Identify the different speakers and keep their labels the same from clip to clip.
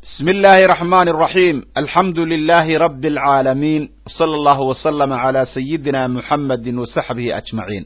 Speaker 1: بسم الله الرحمن الرحيم الحمد لله رب العالمين صلى الله وسلم على سيدنا محمد وصحبه أجمعين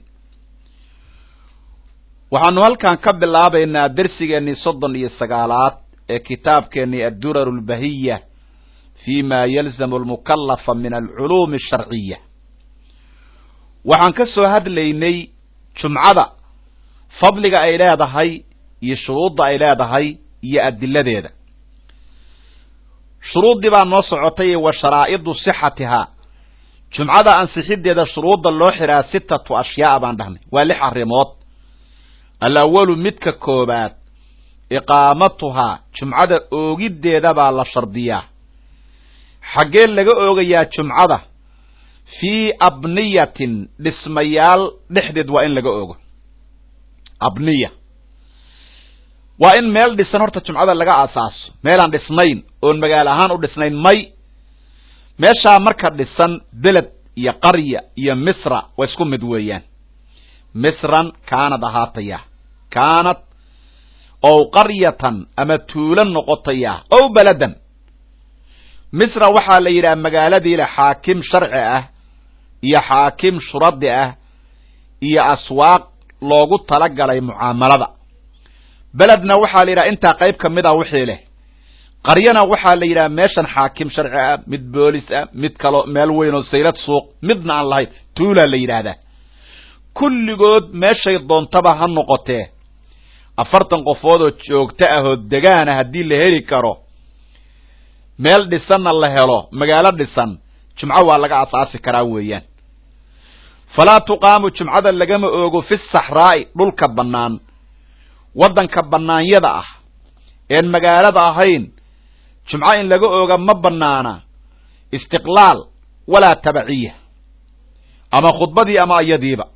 Speaker 1: waxaanu halkan ka bilaabaynaa dersigeennii soddon iyo sagaalaad ee kitaabkeennii addurar lbahiya fi ma yalzamu almukalafa min alculuumi asharciya waxaan ka soo hadlaynay jumcada fadliga ay leedahay iyo shuruudda ay leedahay iyo adiladeeda shuruuddii baa noo socotay wa sharaa'idu sixatihaa jumcada ansixideeda shuruudda loo xiraa sitatu ashyaaa baan dhahnay waa lix arrimood alawalu midka koobaad iqaamatuhaa jumcada oogiddeeda baa la shardiyaa xaggee laga oogayaa jumcada fii abniyatin dhismayaal dhexdeed waa in laga oogo abniya waa in meel dhisan horta jumcada laga asaaso meelaan dhisnayn oon magaalo ahaan u dhisnayn may meeshaa marka dhisan beled iyo qarya iyo misra waa isku mid weeyaan misran kaanad ahaataya kaanad ow qaryatan ama tuulo noqotaya ow beladan misra waxaa la yidhaha magaaladii le xaakim sharci ah iyo xaakim shuradi ah iyo aswaaq loogu talagalay mucaamalada beledna waxaa la yidhaha intaa qayb ka mid a wixii leh qaryana waxaa la yidhaha meeshan xaakim sharci ah mid boolis ah mid kalo meel weyn oo saylad suuq midna aan lahayn tuulaa la yidhaahdaa kulligood meeshay doontaba ha noqotee afartan qofood oo joogto ah oo degaana haddii la heli karo meel dhisanna la helo magaalo dhisan jumco waa laga asaasi karaa weeyaan falaa tuqaamu jumcada lagama oogo fi saxraa'i dhulka bannaan waddanka bannaanyada ah een magaalada ahayn jumco in laga ooga ma bannaana istiqlaal walaa tabaciya ama khudbadii ama iyadiiba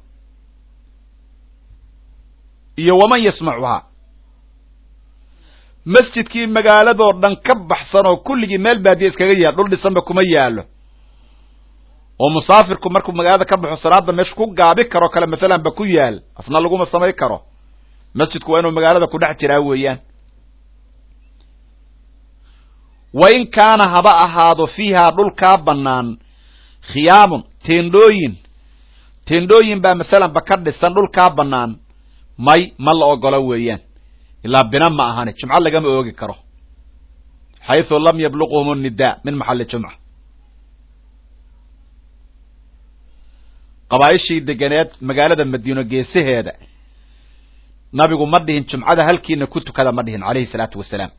Speaker 1: iyo waman yasmacuhaa masjidkii magaaladoo dhan ka baxsan oo kulligii meel baadiya iskaga yaal dhul dhisanba kuma yaalo oo musaafirku markuu magaalada ka baxo salaada meesha ku gaabi karo kale masalan ba ku yaal asna laguma samay karo masjidku waa inuu magaalada ku dhex jiraa weeyaan wa in kaana haba ahaado fiihaa dhulkaa bannaan khiyaamun teendhooyin teendhooyin baa masalan ba ka dhisan dhulkaa bannaan may ma la ogolo weeyaan ilaa bina ma ahani jumco lagama oogi karo xayثu lam yabluqhum الnidaa min maxali jumca qabaa'ishii deganeed magaalada madiino geesaheeda nabigu ma dhihin jumcada halkiina ku tukada ma dhihin alayhi الsalaatu wasalaam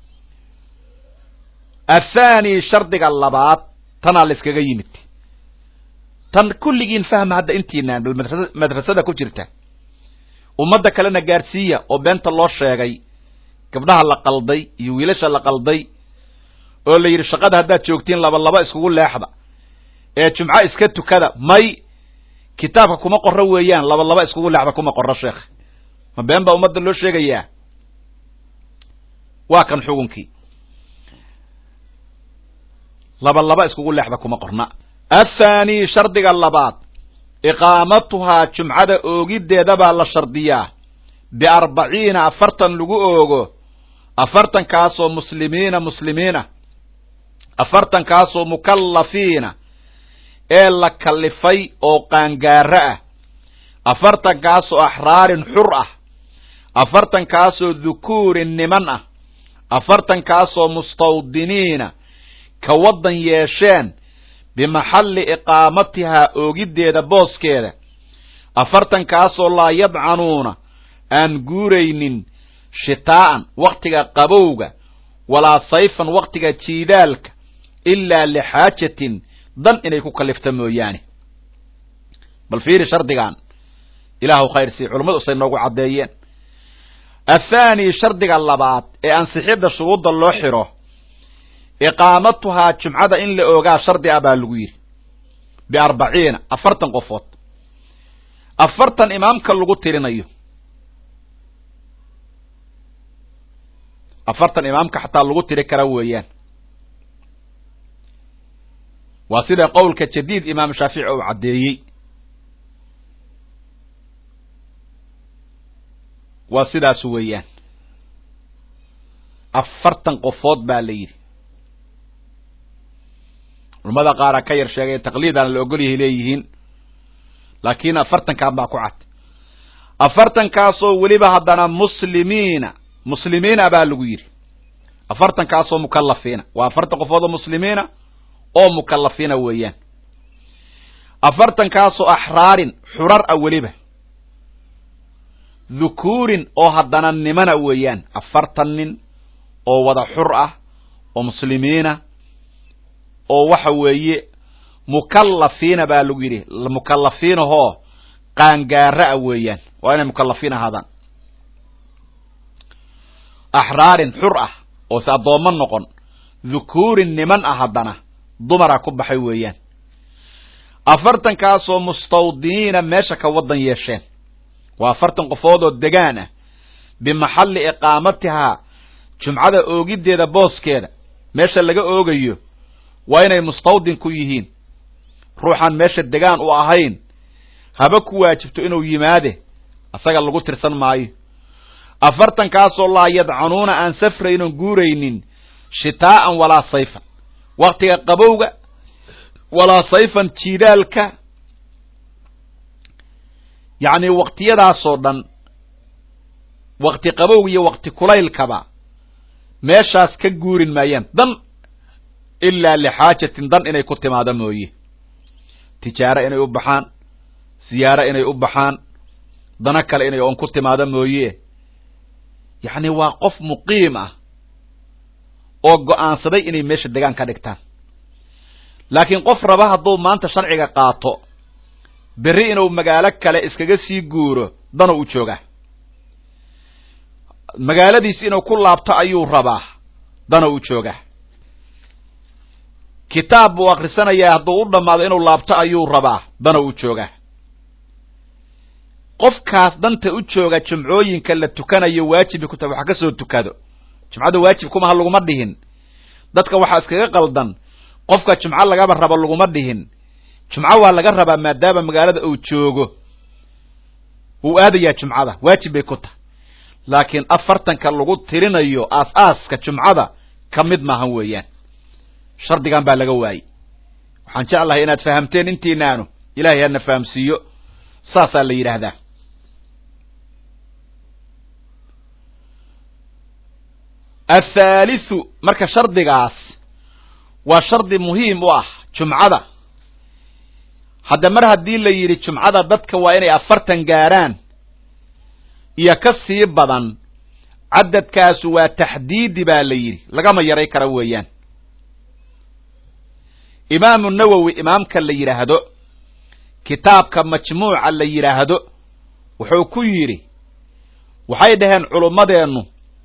Speaker 1: athani shardiga labaad tanaa la iskaga yimid tan kulligiin fahma hadda intiinaan bal madrasada ku jirta ummadda kalena gaadhsiiya oo beenta loo sheegay gabdhaha la qalday iyo wiilasha la qalday oo la yidhi shaqada haddaad joogtiin laba laba iskugu leexda ee jumco iska tukada may kitaabka kuma qorro weeyaan laba laba iskugu leexda kuma qorro sheekh ma been baa ummadda loo sheegayaa waa kan xugunkii laba laba iskugu leexda kuma qorna athani shardiga labaad iqaamatuhaa jumcada oogiddeeda baa la shardiyaa biarbaciina afartan lagu oogo afartankaasoo muslimiina muslimiina afartankaasoo mukallafiina ee la kallifay oo qaangaaro ah afartankaasoo axraarin xur ah afartankaasoo dhukuurin niman ah afartankaasoo mustawdiniina ka waddan yeesheen bimaxalli iqaamatihaa oogiddeeda booskeeda afartankaasoo laa yadcanuuna aan guuraynin shitaa'an wakhtiga qabowga walaa sayfan wakhtiga jiidaalka ilaa lixaajatin dan inay ku kallifta mooyaane bal fiiri shardigan ilaahu khayr sii culummadu say noogu caddeeyeen athaani shardiga labaad ee ansixidda shuruudda loo xiro iqaamatuhaa jumcada in la oogaa shardi ah baa lagu yidhi biarbaciina afartan qofood afartan imaamka lagu tirinayo afartan imaamka xataa lagu tiri kara weeyaan waa sida qowlka jadiid imaam shaafici uu caddeeyey waa sidaas weeyaan afartan qofood baa la yidhi culamada qaara ka yar sheegay taqliidaan la ogol yahay leeyihiin laakiin afartankan baa ku cad afartankaasoo weliba haddana muslimiina muslimiina baa lagu yidhi afartankaasoo mukallafiina waa afartan qofood oo muslimiina oo mukallafiina weeyaan afartankaasoo axraarin xurar ah weliba dhukuurin oo haddana nimana weeyaan afartan nin oo wada xur ah oo muslimiina oo waxa weeye mukallafiina baa lagu yidhi mukallafiinahoo qaangaara ah weeyaan waa inay mukallafiin ahaadaan axraarin xur ah oo se addoommo noqon dhukuurin niman ah haddana dumara ku baxay weeyaan afartankaasoo mustawdiniina meesha ka waddan yeesheen waa afartan qofood oo degaan ah bimaxalli iqaamatihaa jumcada oogiddeeda booskeeda meesha laga oogayo waa inay mustawdin ku yihiin ruuxaan meesha degaan u ahayn haba ku waajibto inuu yimaade asaga lagu tirsan maayo afartankaasoo laa yadcanuuna aan safraynon guuraynin shitaa'an walaa sayfan waktiga qabowga walaa sayfan jiidaalka yacni waktiyadaasoo dhan wakti qabowga iyo wakti kulaylkaba meeshaas ka guurin maayaan dan ilaa lixaajatin dan inay ku timaado mooye tijaaro inay u baxaan siyaaro inay u baxaan dano kale inay oon ku timaado mooye yacni waa qof muqiim ah oo go'aansaday inay meesha degaan ka dhigtaan laakiin qof raba hadduu maanta sharciga qaato berri inuu magaalo kale iskaga sii guuro danuu u joogaa magaaladiis inuu ku laabto ayuu rabaa danuu u joogaa kitaab buu akrisanayaa hadduu u dhammaado inuu laabto ayuu rabaa danuu u joogaa qofkaas danta u jooga jumcooyinka la tukanayo waajibi ku tahay waxa ka soo tukado jumcada waajib kumaha laguma dhihin dadka waxaa iskaga qaldan qofka jumco lagaba rabo laguma dhihin jumco waa laga rabaa maadaama magaalada uu joogo wuu aadayaa jumcada waajib bay ku tahay laakiin afartanka lagu tirinayo aas-aaska jumcada ka mid maahan weeyaan shardigan baa laga waayey waxaan jeclahay inaad fahamteen intiinaanu ilahay hana fahamsiiyo saasaa la yidhaahdaa athaalithu marka shardigaas waa shardi muhiim u ah jumcada hadda mar haddii la yidhi jumcada dadka waa inay afartan gaaraan iyo ka sii badan cadadkaasu waa taxdiidi baa la yidhi lagama yaray kara weeyaan imaamu nawowi imaamka la yidhaahdo kitaabka majmuuca la yidhaahdo wuxuu ku yidhi waxay dhaheen culummadeennu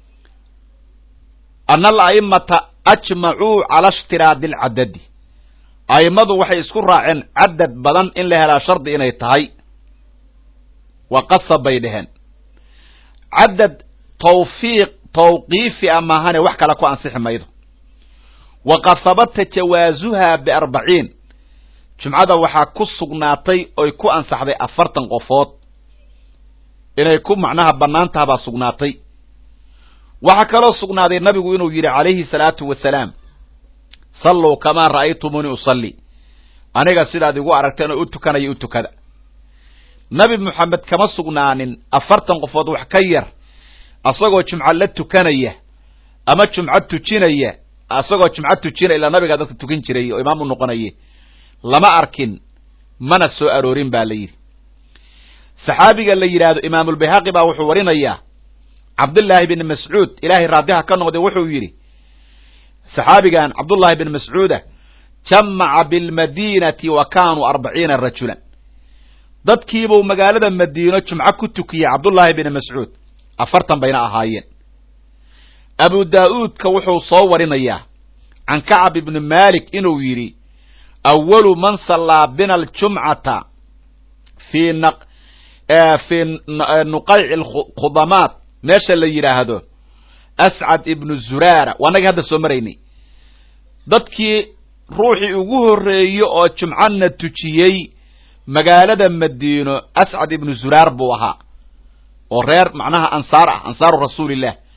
Speaker 1: ana ala'imata ajmacuu cala ishtiraadi alcadadi a'immadu waxay isku raaceen cadad badan in la helaa shardi inay tahay waa qasab bay dhaheen cadad tawfiiq tawqiifi a maahane wax kale ku ansixi maydo waqad habata jawaasuhaa biarbaciin jumcada waxaa ku sugnaatay oy ku ansaxday afartan qofood inay ku macnaha bannaan taha baa sugnaatay waxaa kaloo sugnaaday nabigu inuu yidhi calayhi salaatu wasalaam salluu kamaa ra'aytumuunii usalli aniga sidaad igu aragteen oo u tukanaya u tukada nabi moxamed kama sugnaanin afartan qofood wax ka yar asagoo jumco la tukanaya ama jumco tujinaya asagoo jumco tujinaya ilaa nabigaa dadka tukan jiray oo imaam u noqonaye lama arkin mana soo aroorin ba la yidhi saxaabiga la yidhaahdo imaamulbayhaqi baa wuxuu warinayaa cabdullaahi bin mascuud ilaahay raadiha ka noqday wuxuu yidhi saxaabigan cabdullaahi bin mascuuda jamaca bilmadiinati wa kaanuu arbaciina rajulan dadkiibuu magaalada madiino jumco ku tukiyey cabdullaahi bin mascuud afartan bayna ahaayeen abu daa'uudka wuxuu soo warinayaa can kacab ibni malik inuu yidhi awalu man sallaa bina aljumcata fii fii nuqayci alkhudamaat meesha la yidhaahdo ascad ibnu zuraara waa nagii hadda soo maraynay dadkii ruuxii ugu horreeye oo jumcana tujiyey magaalada madiino ascad ibnu zuraar buu ahaa oo reer macnaha ansaar ah ansaaru rasuulillah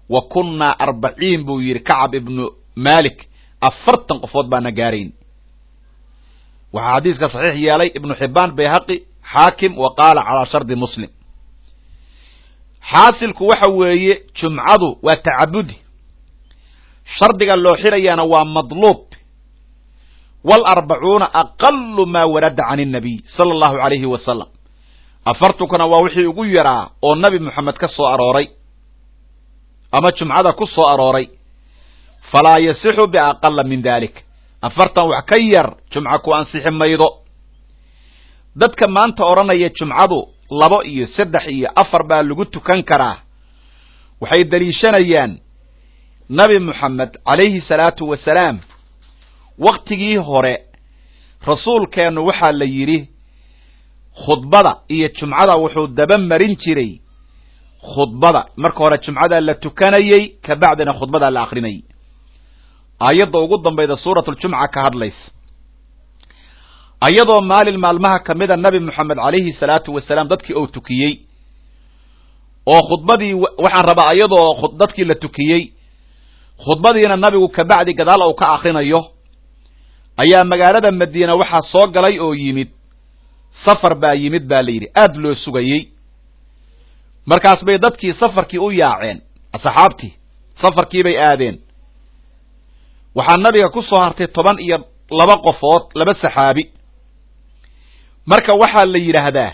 Speaker 1: wa kunnaa arbaciin buu yidhi kacab ibnu malik afartan qofood baana gaarayn waxaa xadiiska saxiix yeelay ibnu xibbaan bayhaqi xaakim wa qaala calaa shardi muslim xaasilku waxa weeye jumcadu waa tacabudi shardiga loo xirayaana waa madluub waalarbacuuna aqalu maa warada can innabiy sala allahu alayhi wasalam afartunkuna waa wixii ugu yaraa oo nabi moxamed ka soo arooray ama jumcada ku soo arooray falaa yasixu biaqala min dalik afartan wax ka yar jumca ku ansixi maydo dadka maanta odhanaya jumcadu labo iyo saddex iyo afar baa lagu tukan karaa waxay daliishanayaan nabi moxamed calayhi salaatu wasalaam waktigii hore rasuulkeennu waxaa la yidhi khudbada iyo jumcada wuxuu daba marin jiray khudbada marka hore jumcadaa la tukanayey ka bacdina khudbadaa la akrinayay aayadda ugu dambayda suuratuljumca ka hadlaysa ayadoo maalin maalmaha ka mida nabi moxamed calayhi salaatu wasalaam dadkii uu tukiyey oo khudbadii waxaan rabaa ayadoo dadkii la tukiyey khudbadiina nabigu kabacdi gadaal uu ka akrinayo ayaa magaalada madiina waxaa soo galay oo yimid safar baa yimid baa la yidhi aad loo sugayey markaas bay dadkii safarkii u yaaceen asxaabtii safarkii bay aadeen waxaa nabiga ku soo hartay toban iyo laba qofood laba saxaabi marka waxaa la yidhaahdaa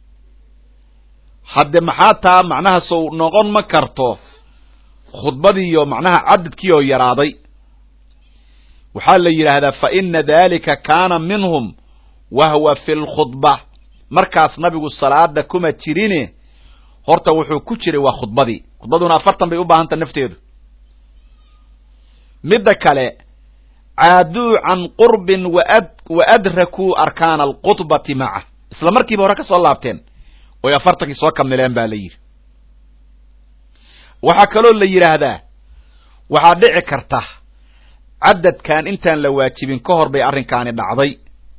Speaker 1: hadde maxaa taa macnaha sow noqon ma karto khudbadiiyo macnaha cadadkii oo yaraaday waxaa la yidhaahdaa fa ina dalika kaana minhum wahwa fi lkhudba markaas nabigu salaada kuma jirine horta wuxuu ku jiray waa khudbadii khudbaduna afartan bay u baahanta nafteedu midda kale caaduu can qurbin wa adrakuu arkaana alkhudbati maca isla markiiba hore ka soo laabteen oy afartankii soo kamileen ba la yidhi waxaa kaloo la yidhaahdaa waxaa dhici karta cadadkan intaan la waajibin ka hor bay arrinkaani dhacday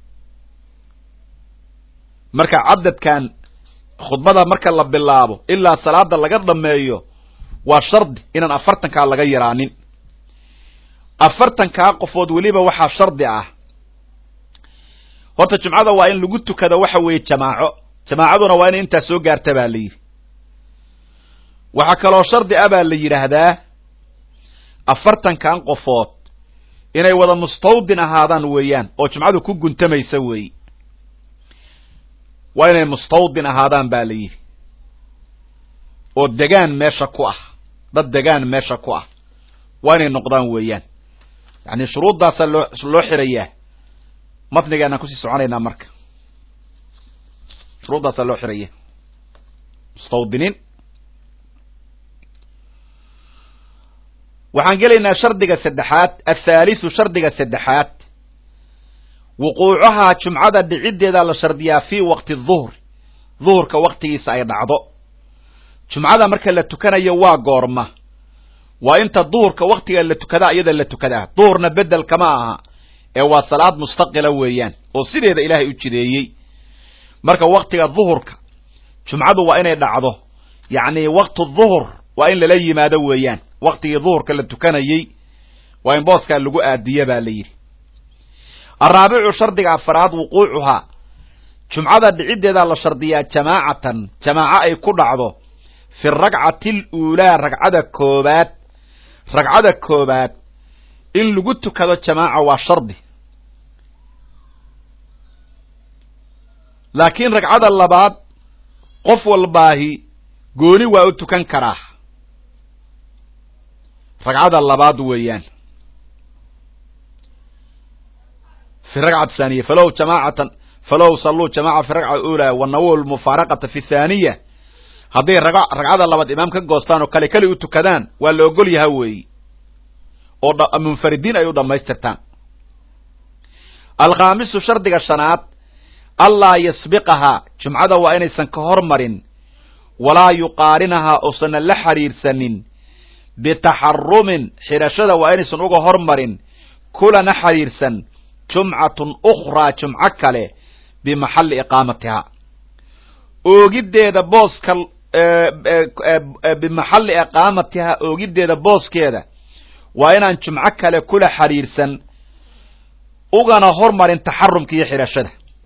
Speaker 1: marka cadadkan khudbada marka la bilaabo ilaa salaada laga dhameeyo waa shardi inaan afartankaa laga yaraanin afartankaa qofood weliba waxaa shardi ah horta jumcada waa in lagu tukado waxa weeye jamaaco jamaacaduna waa inay intaa soo gaarta baa la yidhi waxaa kaloo shardi ah baa la yidhaahdaa afartankan qofood inay wada mustawdin ahaadaan weeyaan oo jumcadu ku guntamaysa weeye waa inay mustawdin ahaadaan ba la yidhi oo degaan meesha ku ah dad degaan meesha ku ah waa inay noqdaan weeyaan yani shuruuddaasaa loo loo xirayaa matnigaanaan kusii soconaynaa marka shuruuddaasaa loo xiraya mustawdiniin waxaan gelaynaa shardiga saddexaad athaalisu shardiga saddexaad wuquucahaa jumcada dhiciddeeda la shardiyaa fii waqti duhri duhurka waqtigiisa ay dhacdo jumcada marka la tukanayo waa goorma waa inta duhurka waqtiga la tukadaa iyada la tukadaa duhurna bedel kama aha ee waa salaad mustaqila weeyaan oo sideeda ilaahay u jideeyey marka waqtiga duhurka jumcadu waa inay dhacdo yacni waqtu duhur waa in lala yimaado weeyaan waqtigii duhurka la tukanayey waa in booskaa lagu aadiya baa la yidhi araabicu shardiga afaraad wuquucuhaa jumcada dhiciddeedaa la shardiyaa jamaacatan jamaaco ay ku dhacdo fi ragcati aluulaa ragcada koobaad ragcada koobaad in lagu tukado jamaaca waa shardi laakiin ragcada labaad qof walbaahi gooni waa u tukan karaa ragcada labaad weeyaan fi ragcati thaniya falow jamaacatan falow salluu jamaca fi ragca ulaa wanawow lmufaaraqata fi thaaniya hadday ragcada labaad imaam ka goostaan oo kale keli u tukadaan waa la ogol yaha weeyi oo munfaridiin ay u dhammaystirtaan alkhaamisu shardiga shanaad allaa yasbiqahaa jumcada waa inaysan ka hormarin walaa yuqaarinahaa uusanna la xiriirsanin bitaxarumin xidhashada waa inaysan uga hormarin kulana xiriirsan jumcatun ukhraa jumco kale bimaxalli iqaamatihaa oogiddeeda booska bimaxalli iqaamatiha oogiddeeda booskeeda waa inaan jumco kale kula xiriirsan ugana hormarin taxarumka iyo xidhashada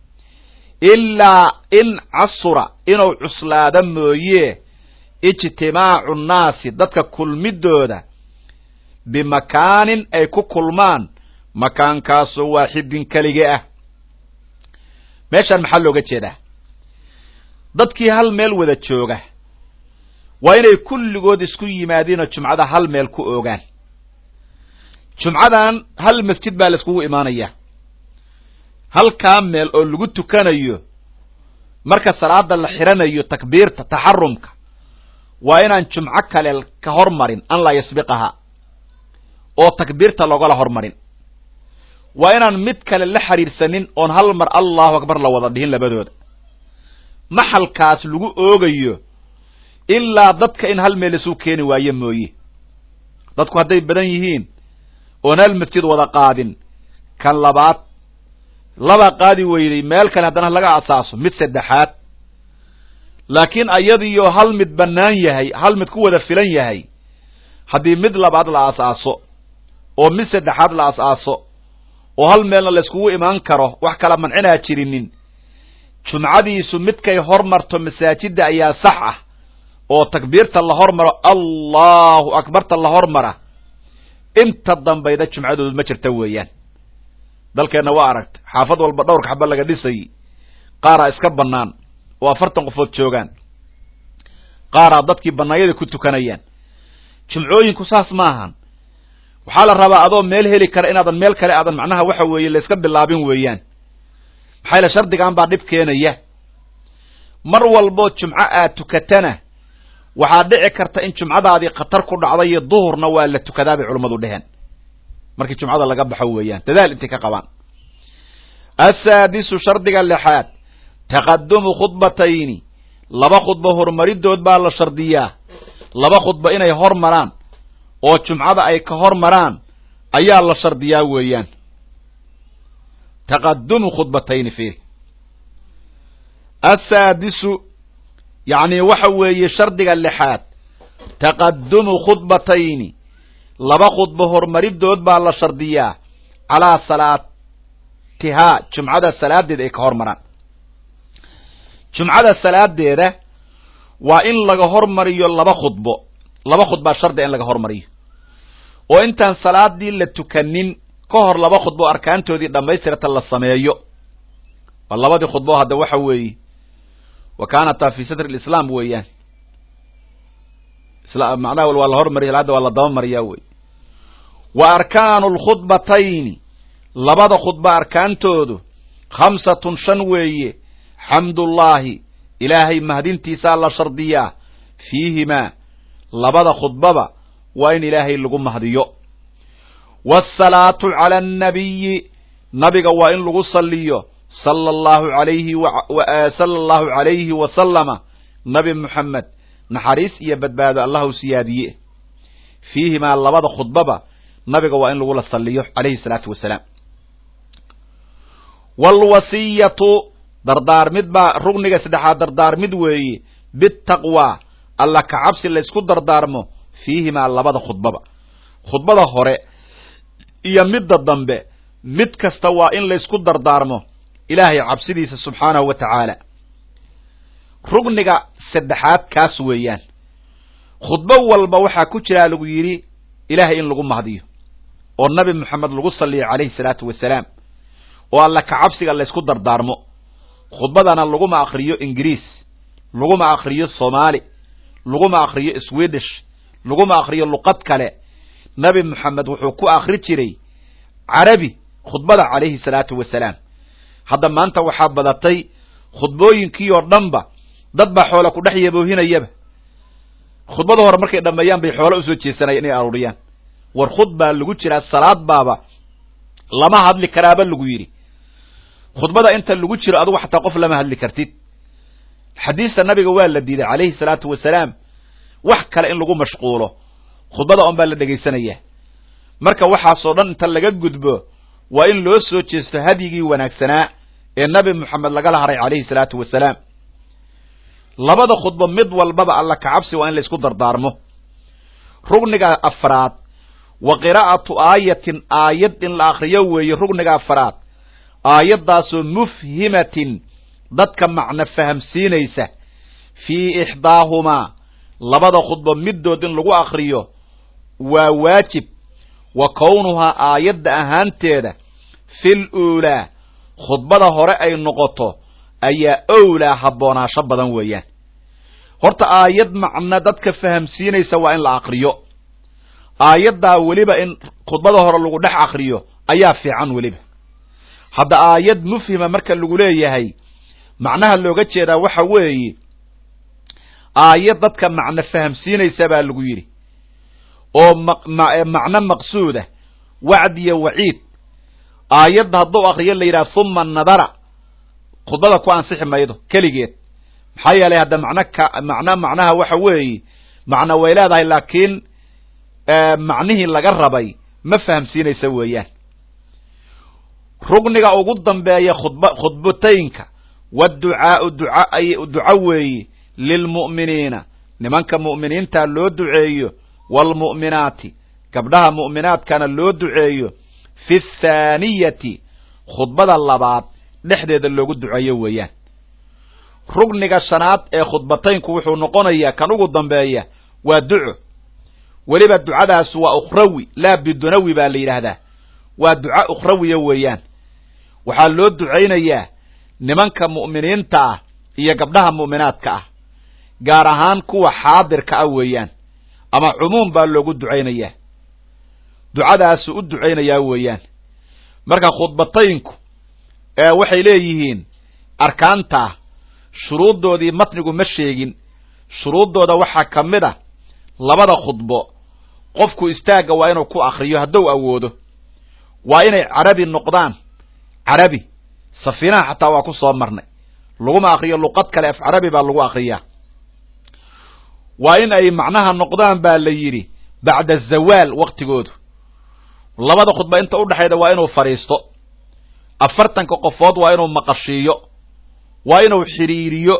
Speaker 1: ilaa in casura inuu cuslaado mooye ijtimaacu nnaasi dadka kulmidooda bimakaanin ay ku kulmaan makaankaasoo waaxidin kelige ah meeshaan maxaa looga jeedaa dadkii hal meel wada jooga waa inay kulligood isku yimaadiinoo jumcada hal meel ku oogaan jumcadan hal masjid baa la iskugu imaanayaa halkaa meel oo lagu tukanayo marka salaada la xidhanayo takbiirta taxarumka waa inaan jumco kale ka hormarin an laa yasbiqaha oo takbiirta loogala hormarin waa inaan mid kale la xiriirsanin oon hal mar allahu akbar la wada dhihin labadooda maxalkaas lagu oogayo ilaa dadka in hal meel isuu keeni waayo mooye dadku hadday badan yihiin oon hal masjid wada qaadin kan labaad laba qaadi weyday meel kale haddana laga asaaso mid saddexaad laakiin ayadiyo hal mid bannaan yahay hal mid ku wada filan yahay haddii mid labaad la asaaso oo mid saddexaad la asaaso oo hal meelna la iskugu imaan karo wax kala mancinaa jirinin jumcadiisu midkay hormarto masaajidda ayaa sax ah oo takbiirta la hormaro allahu akbarta la hormara inta dambayda jumcadoodu ma jirta weeyaan dalkeenna waa aragta xaafad walba dhowrka xaba laga dhisay qaaraa iska bannaan oo afartan qofood joogaan qaaraa dadkii bannaayada ku tukanayaan jumcooyinku saas ma ahan waxaa la rabaa adoo meel heli kara inaadan meel kale aadan macnaha waxa weeye la iska bilaabin weeyaan maxaa yaele shardigan baa dhib keenaya mar walboo jumco aad tukatana waxaa dhici karta in jumcadaadii khatar ku dhacday iyo duhurna waa la tukadaa bay culammadu dheheen markii jumcada laga baxo weeyaan dadaal intay ka qabaan assaadisu shardiga lixaad taqadumu khudbatayni laba khudbo horumaridood baa la shardiyaa laba khudbo inay hormaraan oo jumcada ay ka hormaraan ayaa la shardiyaa weeyaan taqadumu khudbatayni fiiri assaadisu yacni waxa weeye shardiga lixaad taqadumu khudbatayni laba khudbo horumaridood baa la shardiyaa calaa salaatihaa jumcada salaadeeda ay ka hormaraan jumcada salaadeeda waa in laga hormariyo laba khudbo laba khudbaa shardiga in laga hormariyo oo intaan salaadii la tukanin ka hor laba khudbo arkaantoodii dhammaystirata la sameeyo waa labadii khudbo hadda waxa weeye wa kaanataa fi sadri lislaam weeyaan macnaha waa la hormariya hadda waa la dabamariyaa wey wa arkaanu lkhudbatayni labada khudba arkaantoodu khamsatun shan weeye xamdullaahi ilaahay mahadintiisaa la shardiyaa fiihimaa labada khudbaba waa in ilaahay lagu mahdiyo waasalaatu cala annabiyi nabiga waa in lagu saliyo sala allahu alayhi sala allahu calayhi wasalama nabi moxamed naxariis iyo badbaado allahu siyaadiye fiihimaa labada khudbaba nabiga waa in lagula saliyo calayhi salaatu wasalaam waalwasiyatu dardaarmid baa rugniga saddexaad dardaarmid weeye bitaqwa alla kacabsi laysku dardaarmo fiihimaa labada khudbaba khudbada hore iyo midda dambe mid kasta waa in laysku dardaarmo ilaahay cabsidiisa subxaanahu wa tacaala rugniga saddexaad kaas weeyaan khudbo walba waxaa ku jiraa lagu yidhi ilaahay in lagu mahdiyo oo nabi moxamed lagu saliyo calayhi salaatu wasalaam oo alla kacabsiga laysku dardaarmo khudbadana laguma akriyo ingiriis laguma akriyo soomaali laguma akriyo swedish laguma akriyo luqad kale nabi moxamed wuxuu ku akri jiray carabi khudbada calayhi salaatu wasalaam hadda maanta waxaa badatay khudbooyinkii oo dhanba dad baa xoola ku dhex yaboohinayaba khudbada hore markay dhammeeyaan bay xoola usoo jeesanaya inay aruuriyaan war khud baa lagu jiraa salaad baaba lama hadli karaaba lagu yidhi khudbada inta lagu jiro adugu xataa qof lama hadli kartid xadiista nabiga waa la diiday calayhi salaatu wasalaam wax kale in lagu mashquulo khudbada on baa la dhegaysanaya marka waxaasoo dhan inta laga gudbo waa in loo soo jeesto hadyigii wanaagsanaa ee nabi moxamed lagala haray calayhi salaatu wasalaam labada khudbo mid walbaba alla kacabsi waa in la isku dardaarmo rugniga afraad wa qiraa'atu aayatin aayad in la akriyo weeye rugniga afraad aayaddaasoo mufhimatin dadka macno fahamsiinaysa fii ixdaahumaa labada khudbo middood in lagu akriyo waa waajib wa kownuhaa aayadda ahaanteeda fil uulaa khudbada hore ay noqoto ayaa owlaa habboonaasho badan weeyaan horta aayad macno dadka fahamsiinaysa waa in la akriyo aayaddaa weliba in khudbada hore lagu dhex akriyo ayaa fiican weliba hadda aayad mufhima marka lagu leeyahay macnaha looga jeedaa waxa weeye aayad dadka macno fahamsiinaysa baa lagu yidhi oo macno maqsuuda wacd iyo waciid aayadda hadduu akriyo la yidhaha huma nadara khudbada ku ansixi maydo keligeed maxaa yeelay hadda macno ka macno macnaha waxa weeye macno way leedahay laakiin macnihii laga rabay ma fahamsiinaysa weeyaan rugniga ugu dambeeya khudb khudbataynka waducaau duca duco weeye lilmu'miniina nimanka mu'miniinta loo duceeyo waalmu'minaati gabdhaha mu'minaadkana loo duceeyo fi thaaniyati khudbada labaad dhexdeeda loogu duceeyo weeyaan rugniga shanaad ee khudbataynku wuxuu noqonayaa kan ugu dambeeya waa duco weliba ducadaas waa ukhrawi laa bidunawi baa la yidhaahdaa waa duca ukhrawiya weeyaan waxaa loo ducaynayaa nimanka mu'miniinta ah iyo gabdhaha mu'minaadka ah gaar ahaan kuwa xaadirka ah weeyaan ama cumuum baa loogu ducaynayaa ducadaasu u ducaynayaa weeyaan marka khudbataynku waxay leeyihiin arkaantaa shuruuddoodii matnigu ma sheegin shuruuddooda waxaa ka mid a labada khudbo qofku istaagga waa inuu ku akriyo hadduu awoodo waa inay carabi noqdaan carabi safiinaha xataa waa ku soo marnay laguma akriyo luqad kale af carabi baa lagu akriyaa waa in ay macnaha noqdaan baa la yidhi bacda zawaal waktigoodu labada khudba inta udhexayda waa inuu fadhiisto afartanka qofood waa inuu maqashiiyo waa inuu xidhiiriyo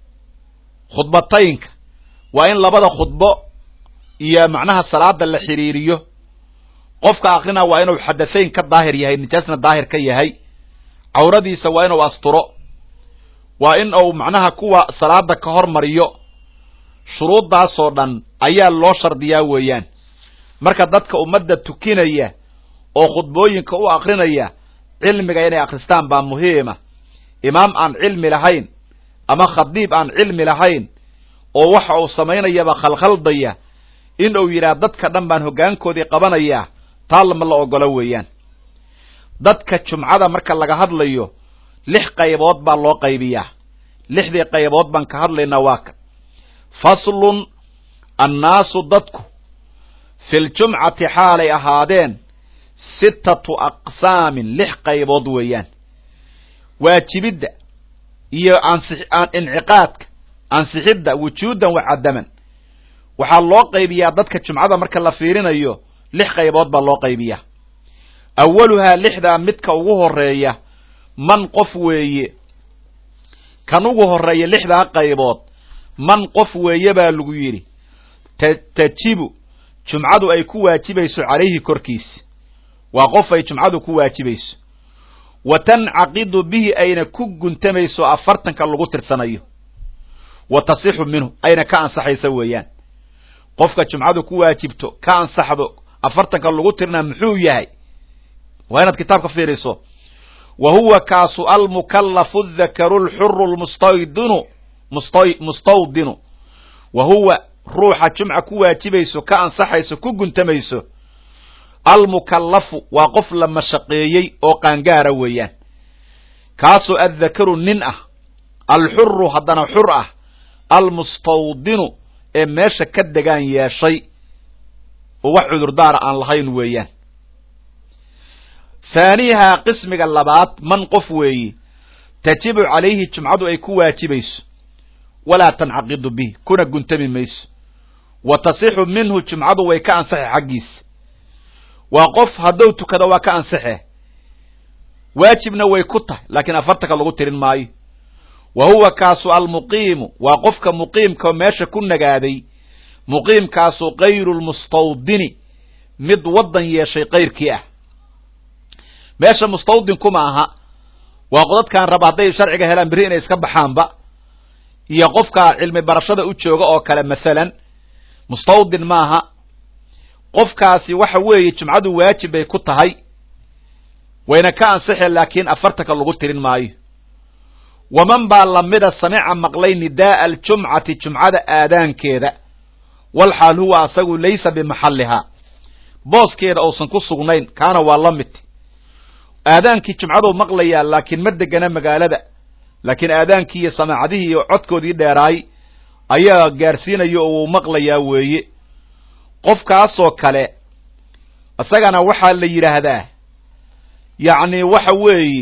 Speaker 1: khudbataynka waa in labada khudbo iyo macnaha salaada la xidhiiriyo qofka akrina waa inuu xadahayn ka daahir yahay nijaasna daahir ka yahay cawradiisa waa inuu asturo waa in uu macnaha kuwa salaada ka hormariyo shuruuddaasoo dhan ayaa loo shardiyaa weeyaan marka dadka ummadda tukinaya oo khudbooyinka u akrinaya cilmiga inay akhristaan baa muhiima imaam aan cilmi lahayn ama khadiib aan cilmi lahayn oo waxa uu samaynayaba khalkhaldaya in uu yidhaah dadka dhan baan hoggaankoodii qabanayaa taa lama la ogolo weeyaan dadka jumcada marka laga hadlayo lix qaybood baa loo qaybiyaa lixdii qaybood baan ka hadlaynaa waa ka faslun annaasu dadku filjumcati xaalay ahaadeen sittatu aqsaamin lix qaybood weeyaan waajibidda iyo ansix inciqaadka ansixidda wujuudan wa cadaman waxaa loo qaybiyaa dadka jumcada marka la fiirinayo lix qaybood baa loo qaybiyaa awaluhaa lixdaa midka ugu horeeya man qof weeye kan ugu horeeya lixdaa qaybood man qof weeye baa lagu yidhi tajibu jumcadu ay ku waajibayso calayhi korkiisa waa qof ay jumcadu ku waajibayso wa tancaqidu bihi ayna ku guntamayso afartanka lagu tirsanayo wa tasixu minhu ayna ka ansaxaysa weeyaan qofka jumcadu ku waajibto ka ansaxdo afartanka lagu tirnaa muxuu yahay waa inaad kitaabka fiiriso wa huwa kaasu almukallafu dhakaru lxuru lmustaydinu mustawdinu wa huwa ruuxa jumca ku waajibayso ka ansaxayso ku guntamayso almukallafu waa qof la mashaqeeyey oo qaangaara weeyaan kaasoo addakaru nin ah alxuru haddana xur ah almustawdinu ee meesha ka degaan yeeshay oo wax cudurdaara aan lahayn weeyaan haaniihaa qismiga labaad man qof weeye tajibu calayhi jumcadu ay ku waajibayso walaa tancaqidu bihi kuna guntami mayso wa tasixu minhu jumcadu way ka ansaxe xaggiisa waa qof hadduu tukado waa ka ansaxe waajibna way ku tahay laakiin afartanka lagu tirin maayo wa huwa kaasu almuqiimu waa qofka muqiimka meesha ku nagaaday muqiimkaasu kayru lmustawdini mid waddan yeeshay kayrkii ah meesha mustawdin kuma aha waa qodadkan raba hadday sharciga helaan berri inay iska baxaanba iyo qofka cilmi barashada u jooga oo kale masalan mustawdin maaha qofkaasi waxa weeye jumcadu waajib bay ku tahay wayna ka ansixeen laakiin afartanka lagu tirin maayo waman baa lamida samica maqlay nidaaa aljumcati jumcada aadaankeeda walxaal huwa asagu laysa bimaxallihaa booskeeda uusan ku sugnayn kaana waa la mid aadaankii jumcaduu maqlayaa laakiin ma degana magaalada laakiin aadaankii iyo samaacadihii iyo codkoodii dheeraay ayaa gaarsiinaya oo uu maqlayaa weeye qofkaasoo kale isagana waxaa la yidhaahdaa yacni waxa weeye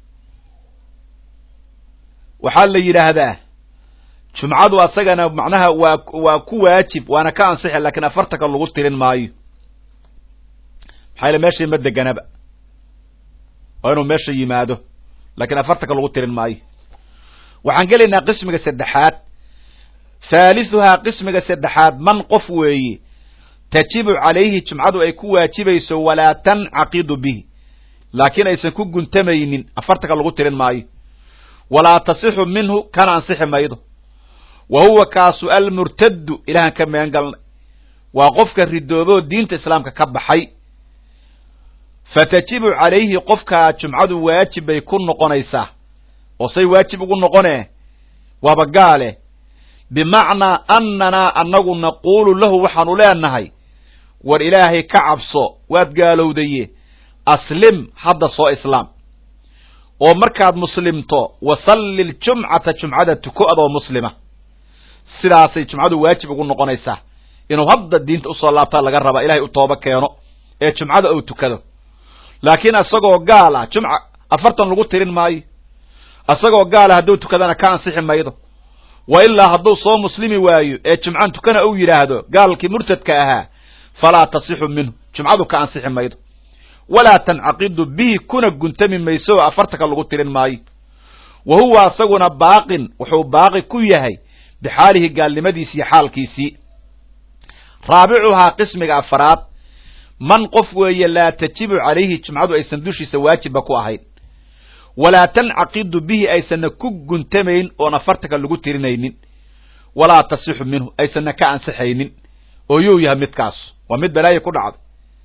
Speaker 1: waxaa la yidhaahdaa jumcadu asagana macnaha waa waa ku waajib waana ka ansixi laakiin afartanka lagu tirin maayo maxaa yaele meeshii ma deganaba waa inuu meesha yimaado laakiin afartanka lagu tirin maayo waxaan gelaynaa qismiga saddexaad thaalisuhaa qismiga saddexaad man qof weeye tajibu calayhi jumcadu ay ku waajibayso walaa tancaqidu bihi laakiin aysan ku guntamaynin afartanka lagu tirin maayo walaa tasixu minhu kana ansixi maydo wa huwa kaasu almurtaddu ilahan ka magan galnay waa qofka ridooboo diinta islaamka ka baxay fatajibu calayhi qofkaa jumcadu waajib bay ku noqonaysaa oo say waajib ugu noqonee waaba gaale bimacnaa annanaa annagu naquulu lahu waxaanu leenahay war ilaahay ka cabso waad gaalowdaye aslim hadda soo islaam oo markaad muslimto wasalli ljumcata jumcada tuko adoo muslima sidaasay jumcadu waajib ugu noqonaysaa inuu hadda diinta usoo laabtaa laga rabaa ilahay u tooba keeno ee jumcada uu tukado laakiin isagoo gaal ah jumca afartan lagu tirin maayo isagoo gaala hadduu tukadana ka ansixi maydo wa ilaa hadduu soo muslimi waayo ee jumcan tukana uu yidhaahdo gaalkii murtadka ahaa falaa tasixu minhu jumcadu ka ansixi maydo walaa tancaqidu bihi kuna guntami mayso oo afartanka lagu tirin maayo wa huwa isaguna baaqin wuxuu baaqi ku yahay bixaalihi gaalnimadiisi iyo xaalkiisii raabicuhaa qismiga afaraad man qof weeye laa tajibu calayhi jumcadu aysan dushiisa waajibba ku ahayn walaa tancaqidu bihi aysanna ku guntamayn oon afartanka lagu tirinaynin walaa tasixu minhu aysanna ka ansixaynin oo yuu yahay midkaas waa mid balaayo ku dhacday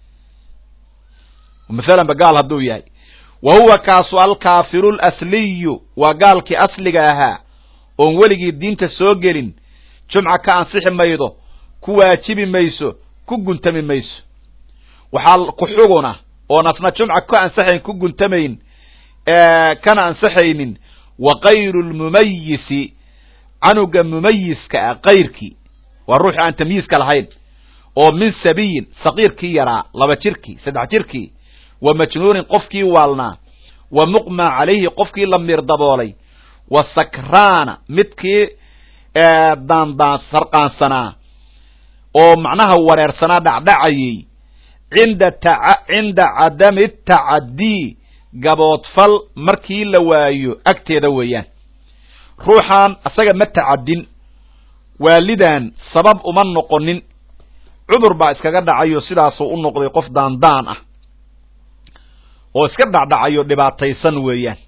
Speaker 1: maalanba gaal hadduu yahay wa huwa kaasu alkaafiru lasliyu waa gaalkii asliga ahaa oon weligii diinta soo gelin jumca ka ansixi maydo ku waajibi mayso ku guntami mayso waxaa ku xuguna oon asna jumca ka ansaxayn ku guntamayn kana ansaxaynin wa kayru lmumayisi canuga mumayiska ah kayrkii waa ruuxi aan tamyiiska lahayn oo min sabiyin saqiirkii yaraa laba jirkii saddex jirkii wa majnuunin qofkii waalnaa wa muqma calayhi qofkii la miir daboolay wa sakraana midkii daandaan sarqaansanaa oo macnaha wareersanaa dhacdhacayay cinda cinda cadami tacadii gaboodfal markii la waayo agteeda weeyaan ruuxaan asaga ma tacadin waalidan sabab uma noqonin cudur baa iskaga dhacayo sidaasuu u noqday qof daandaan ah oo iska dhacdhacayo dhibaataysan weeyaan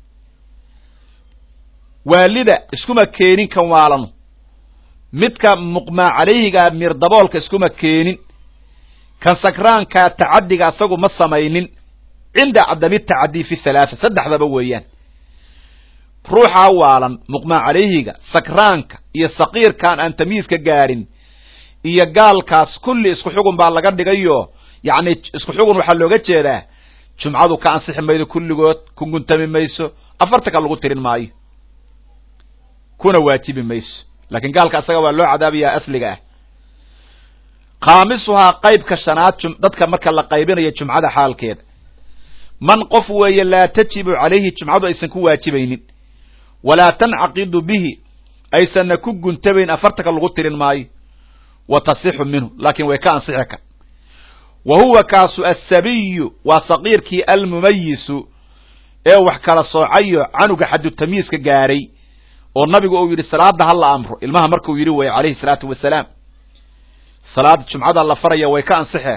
Speaker 1: waalida iskuma keenin kan waalano midka muqmaa calayhigaa miir daboolka iskuma keenin kan sakraankaa tacadiga asagu ma samaynin cinda cadami tacadii fi halaatha saddexdaba weeyaan ruuxaa waalan muqmaa calayhiga sakraanka iyo saqiirkaan aan tamyiiska gaadhin iyo gaalkaas kulli isku xugun baa laga dhigayo yacni isku xugun waxaa looga jeedaa jumcadu ka ansixi maydo kulligood ku guntami mayso afartanka lagu tirin maayo kuna waajibi mayso laakiin gaalka asaga waa loo cadaabayaa asliga ah khaamisuhaa qaybka shanaad dadka marka la qaybinayo jumcada xaalkeeda man qof weeye laa tajibu calayhi jumcadu aysan ku waajibaynin walaa tancaqidu bihi aysanna ku guntabayn afartanka lagu tirin maayo wa tasixu minhu laakiin way ka ansixi ka wa huwa kaasu assabiyu waa saqiirkii almumayisu ee wax kala soocayo canuga xadu tamyiiska gaaray oo nabigu uu yidhi salaada ha la amro ilmaha markuu yidhi weye calayhi salaatu wasalaam salaada jumcada la faraya way ka ansixe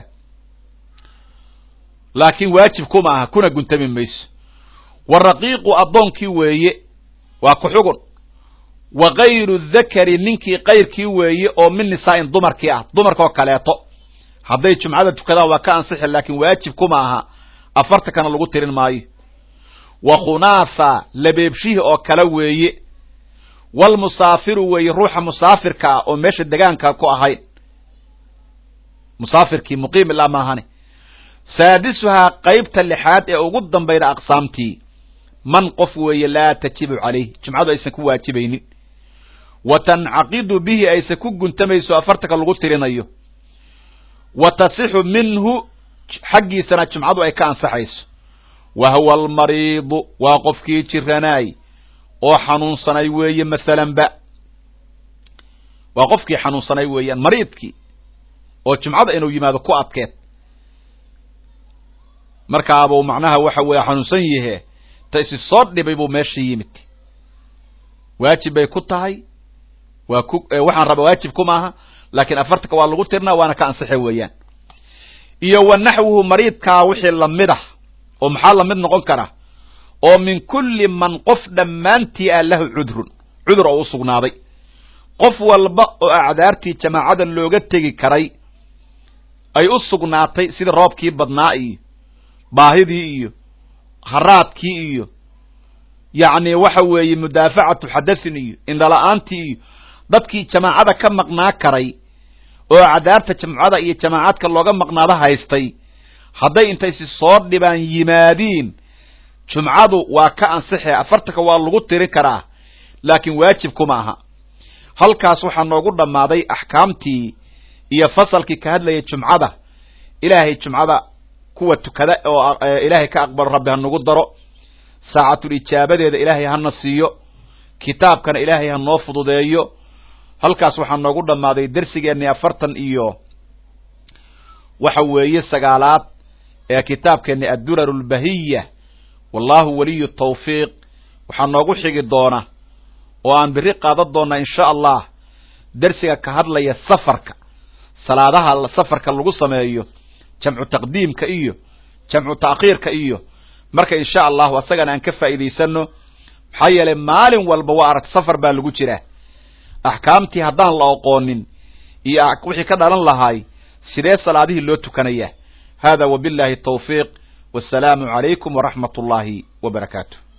Speaker 1: laakiin waajib kuma aha kuna guntami mayso wa raqiiqu addoonkii weeye waa ku xugun wa kayru dakari ninkii kayrkii weeye oo min nisaa'in dumarkii ah dumarkaoo kaleeto hadday jumcada tukadaan waa ka ansixi laakiin waajib kuma aha afartankana lagu tirin maayo wa khunaatha labeebshihii oo kale weeye walmusaafiru weeye ruuxa musaafirka ah oo meesha degaanka ku ahayn musaafirkii muqiim ilaa maahane saadisuhaa qaybta lixaad ee ugu dambayda aqsaamtii man qof weeye laa tajibu calayh jumcadu aysan ku waajibaynin wa tancaqidu bihi aysan ku guntamayso afartanka lagu tirinayo wa tasixu minhu xaggiisana jumcadu ay ka ansaxayso wa huwa almariidu waa qofkii jiranaay oo xanuunsanay weeye masalanba waa qofkii xanuunsanay weeyaan mariidkii oo jumcada inuu yimaado ku adkeed markaabuu macnaha waxa weeye xanuunsan yahe ta isi soo dhibay buu meesha yimid waajib bay ku tahay waa ku waxaan raba waajib kuma aha laakiin afartanka waa lagu tirnaa waana ka ansixe weeyaan iyo wa naxwuhu mariidkaa wixii lamid ah oo maxaa lamid noqon kara oo min kulli man qof dhammaantii ah lahu cudrun cudur oo u sugnaaday qof walba oo acdaartii jamaacada looga tegi karay ay u sugnaatay sida roobkii badnaa iyo baahidii iyo haraadkii iyo yacni waxa weeye mudaafacatu xadathin iyo indhala-aantii iyo dadkii jamaacada ka maqnaa karay oo acdaarta jamcada iyo jamaacadka looga maqnaado haystay hadday intaysi soo dhibaan yimaadiin jumcadu waa ka ansixe afartanka waa lagu tiri karaa laakiin waajib kuma aha halkaas waxaa noogu dhammaaday axkaamtii iyo fasalkii ka hadlayay jumcada ilaahay jumcada kuwa tukada oo ilaahay ka aqbalo rabbi ha nagu daro saacatul ijaabadeeda ilaahay hana siiyo kitaabkana ilaahay ha noo fududeeyo halkaas waxaa noogu dhammaaday dersigeennii afartan iyo waxa weeye sagaalaad ee kitaabkeenni addurar lbahiya wallahu waliyu tawfiiq waxaa noogu xigi doona oo aan biri qaadan doona insha allah dersiga ka hadlaya safarka salaadaha safarka lagu sameeyo jamcu taqdiimka iyo jamcu ta'khiirka iyo marka insha allahu asagana aan ka faa'iidaysano maxaa yeelay maalin walba waa arag safar baa lagu jiraa axkaamtii haddaan la oqoonin iyo wixii ka dhalan lahaay sidee salaadihii loo tukanayaa hada wabillahi tawfiiq wassalaamu calaykum waraxmat ullaahi wa barakaatu